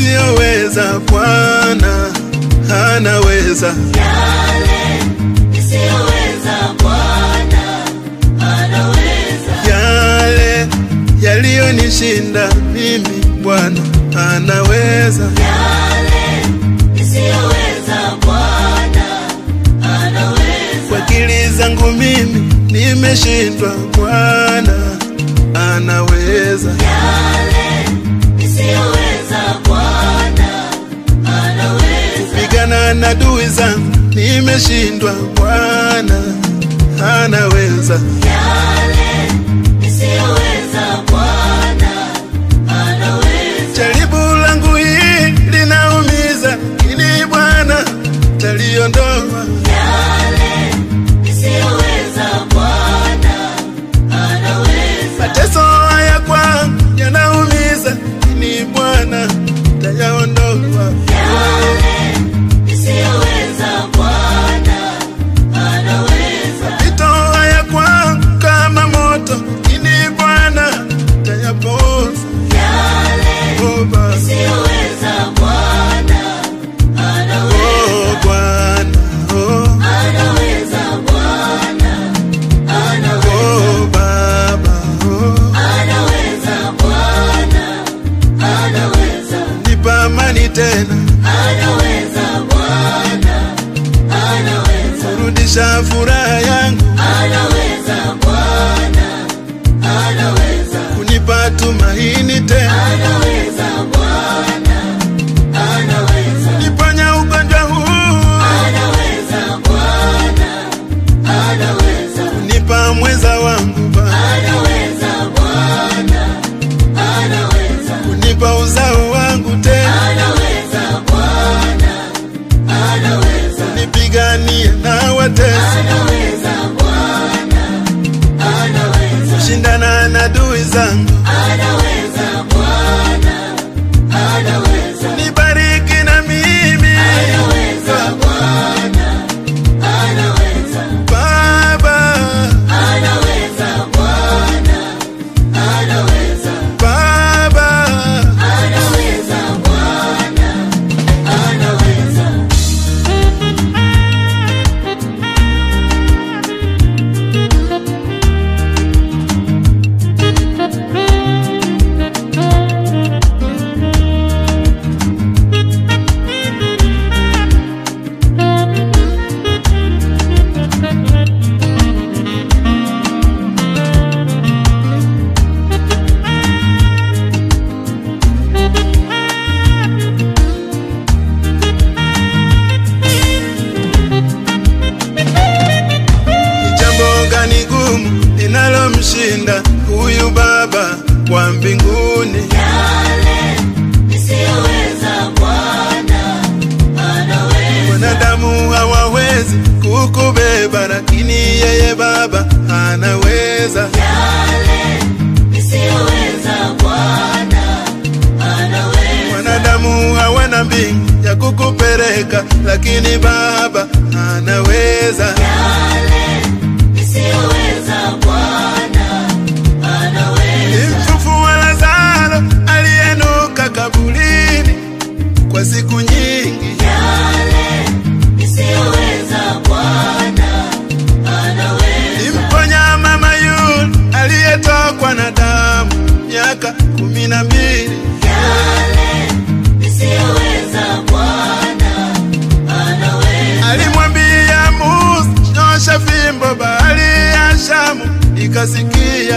nisiyoweza Bwana anaweza. Yale nisiyoweza Bwana anaweza. Yale yaliyonishinda mimi Bwana anaweza. Yale nisiyoweza Bwana anaweza. Kwa akili zangu mimi nimeshindwa, Bwana anaweza. Yale nisiyoweza Bwana anaweza. Pigana na adui zangu nimeshindwa, Bwana anaweza. Yale nisiyoweza Bwana anaweza. Jaribu langu hili linaumiza, lakini Bwana taliondoa. Yale nisiyoweza Bwana anaweza. Mateso haya kwangu yanaumiza, lakini Bwana tayaondoa. Yale nisiyoweza Bwana anaweza. Mapito haya kwangu kama moto, lakini Bwana tayapoza. Yale Oh, Baba. nisiyoweza Bwana anaweza. Oh, Bwana. Oh, Anaweza Bwana anaweza. oh, Baba. Oh, Anaweza Bwana anaweza. nipa amani tena, Anaweza Bwana anaweza. rudisha furaha yangu, Anaweza Bwana anaweza. kunipa tumaini tena, Anaweza Bwana anaweza. niponya ugonjwa huu, Anaweza Bwana anaweza. kunipa mweza wangu Baba, Anaweza Bwana anaweza. kunipa uzao wangu tena, Anaweza Bwana anaweza. nipiganie na watesi, Anaweza Bwana anaweza. shindana na adui zangu, Anaweza Bwana anaweza. nibariki na mimi Anaweza Bwana anaweza. Baba, Anaweza Bwana anaweza. Baba. Anaweza Bwana anaweza. Ni jambo gani gumu linalomshinda huyu Baba wa mbinguni? Yale nisiyoweza Bwana anaweza. Wanadamu hawawezi kukubeba, lakini yeye Baba anaweza. Yale nisiyoweza Bwana anaweza. Wanadamu hawana mbingu ya kukupeleka, lakini Baba anaweza. Yale nisiyoweza Bwana anaweza. Mfufua Lazaro aliyenuka kaburini kwa siku nyingi, Yale nisiyoweza Bwana anaweza. Mponya mama yule aliyetokwa na damu miaka kumi na mbili. Yale nisiyoweza Bwana anaweza. Alimwambia Musa, nyosha fimbo, bahari ya Shamu ikasikia.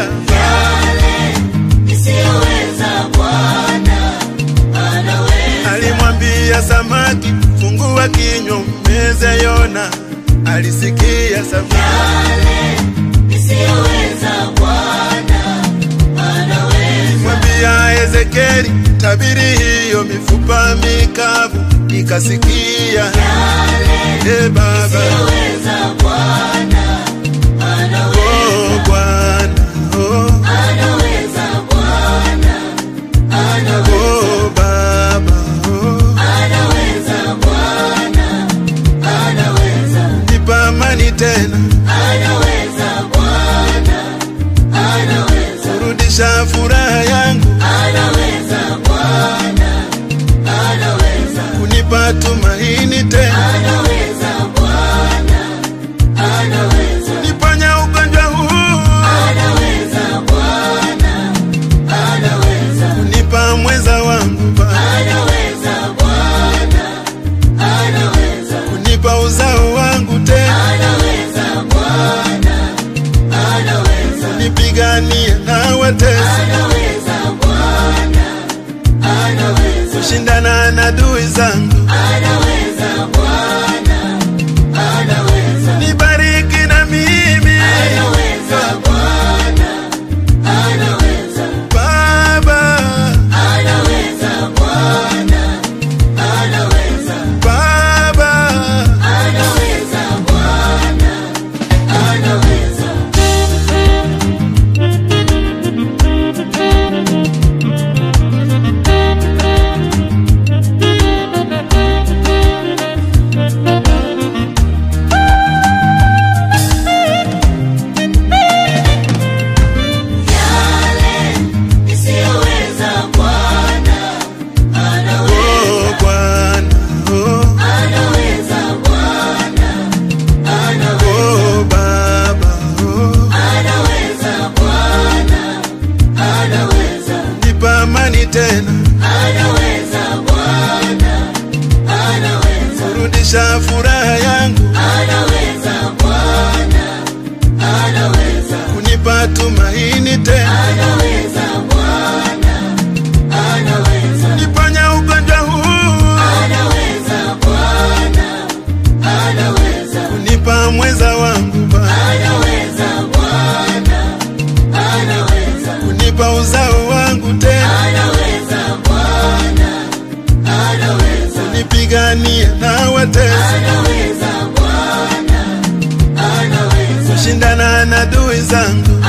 Yale nisiyoweza Bwana anaweza. Alimwambia samaki, fungua kinywa umeze Yona, alisikia samaki. Yale nisiyoweza Bwana anaweza. Mwambia Ezekieli, tabiri hiyo mifupa mikavu ikasikia. Yale E Baba, nisiyoweza Bwana anaweza. oh Bwana, oh, Anaweza Bwana anaweza. oh Baba, oh, Anaweza Bwana anaweza. nipa amani tena, Anaweza Bwana anaweza. rudisha furaha yangu, Anaweza Bwana kunipa tumaini tena, anaweza Bwana, anaweza, niponya ugonjwa huu, anaweza Bwana, anaweza, kunipa mweza wangu Baba, anaweza Bwana, anaweza, kunipa uzao wangu tena, anaweza Bwana, anaweza, nipiganie na watesi, anaweza Bwana, anaweza, kushindana na adui zangu, anaweza Bwana, anaweza, nibariki na mimi anaweza Bwana, anaweza, Baba, anaweza Bwana, anaweza, Baba, anaweza Bwana, anaweza. Yale nisiyoweza Bwana anaweza, oh Bwana, oh, anaweza Bwana, anaweza, oh Baba, oh, anaweza Bwana, anaweza, nipa amani tena, anaweza Bwana, anaweza, rudisha furaha yangu, anaweza Bwana, anaweza, kunipa tumaini tena, anaweza Bwana, anaweza. niponya ugonjwa huu, Anaweza Bwana, anaweza, kunipa mweza wangu Baba, anaweza Bwana, anaweza, kunipa uzao wangu tena, anaweza Bwana, anaweza, nipiganie na watesi, anaweza Bwana, anaweza, kushindana na adui zangu,